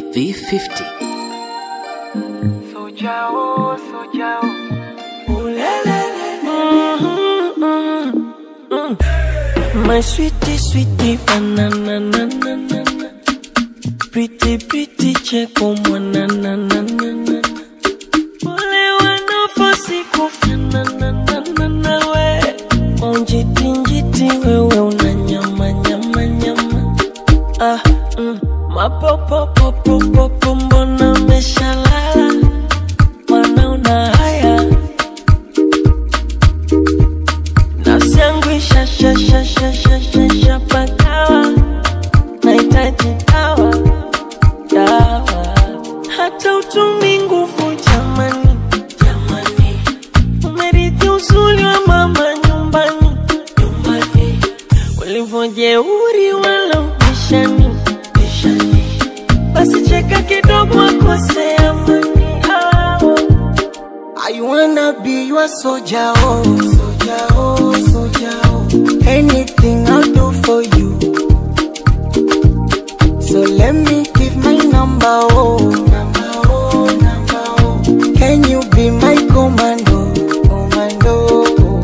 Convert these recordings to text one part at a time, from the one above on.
V50. Soja oh, soja oh. My sweetie, sweetie, banana, na, na, na, na. Pretty, pretty, cheko, mwana, na, na, na, na. Wale wanafosi kufanana, na, na, na, we. Onjiti, njiti, wewe una nyama, nyama, nyama. Ah, mm. Mapopopopopopo, mbona umeshalala? Mwana una haya nafsi yangu ishashashashashashapakawa nahitaji dawa dawa hata utumi nguvu jamani jamani umerithi uzuri wa mama nyumbani nyumbani ulivyojeuri wala ubishani bishani basi cheka kidogo akosea mani hao I wanna be your soldier, oh, soldier, oh, soldier, oh. Anything I'll do for you. So let me give my number, oh, number, oh, number, oh. Can you be my commando, commando? oh?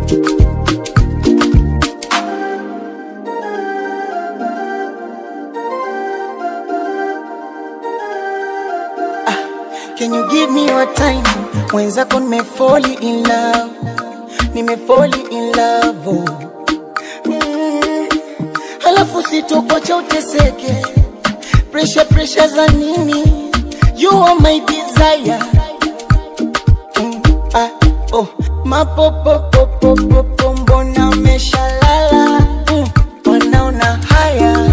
Can you give me your time? Mwenzako nimefoli in love, nimefoli in love oh. mm. Halafu sitokocha uteseke, pressure pressure za nini? You are my desire mm. ah, oh. Mapopopopopopo mbona umeshalala mm. Wanaona haya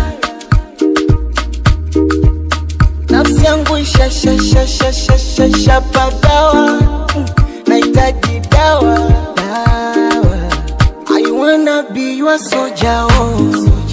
nafsi yangu ishashashashashashapagawa nahitaji dawa dawa I wanna be your soldier oh.